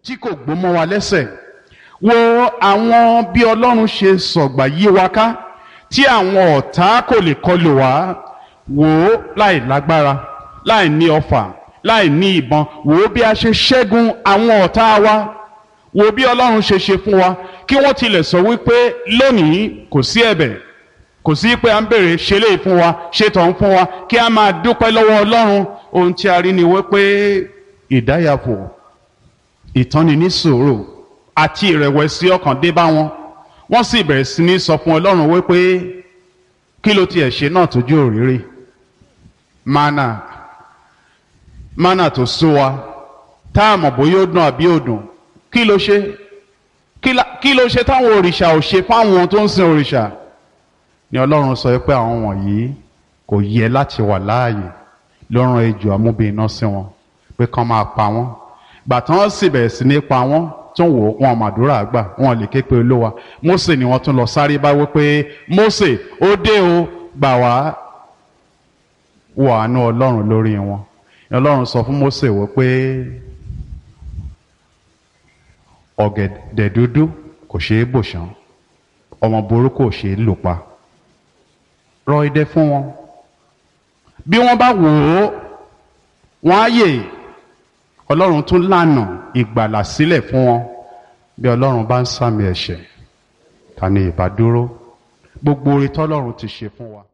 tí kò gbó mọ́ wa lẹ́sẹ̀ wo àwọn bí ọlọ́run ṣe sọ̀gbà yí wa ká tí àwọn ọ̀tá kò lè kọlù wá wò ó láì lágbára láì ní ọfà láì ní ìbọn wò ó bí a ṣe ṣẹ́gun àwọn ọ̀tá wa wò ó bí ọlọ́run ṣe ṣe fún wa kí wọ́n tilẹ̀ sọ wípé lónìí kò sí ẹ̀bẹ̀ kò sí pé à ń bèrè ṣe lè fún wa ṣe tọ̀ fún wa kí a máa dúpẹ́ lọ́wọ́ ọlọ́run ohun tí a rí ni wípé ìdáyàfò ìtọ́ni ní sùúrù àti ìrẹ̀wẹ̀sì ọkàn dé bá wọn wọ́n sì bẹ̀rẹ̀ sí ní sọ fún ọlọ́run wípé kí ló tiẹ̀ ṣe náà tójú òrìrì mana mana tó sú wa tá a mọ̀ bóyá ó dùn àbí ó dùn kí ló ṣe kí ló ṣe táwọn òrìṣà ò ṣe fáwọn tó ń sin òrìṣà ni ọlọ́run sọ pé àwọn wọ̀nyí kò yẹ láti wà láàyè ló rán ejò amúbìnrin sí wọn pé kán máa pa wọ́n gbàtàn sì bẹ̀rẹ̀ sí ní pa wọ́n tún wò wọn màdúrà gbà wọn lè ké pe olówa Mósè ni wọ́n tún lọ sáré bá wí pé Mósè ó dé o gbà wá wọ àánú ọlọ́run lórí wọn ọlọ́run sọ fún Mósè wọ pé ọ̀gẹ̀dẹ̀ dúdú kò ṣeé bò ṣán ọmọ burúkú ò ṣeé lò pa rọ idẹ fún wọn bí wọ́n bá wò ó wọ́n á yè ọlọ́run tún lànà ìgbàlà sílẹ̀ fún wọn bí ọlọ́run bá ń sàmì ẹ̀ṣẹ̀ ta ni ìbá dúró gbogbo oore tọ́lọ́run ti ṣe fún wa.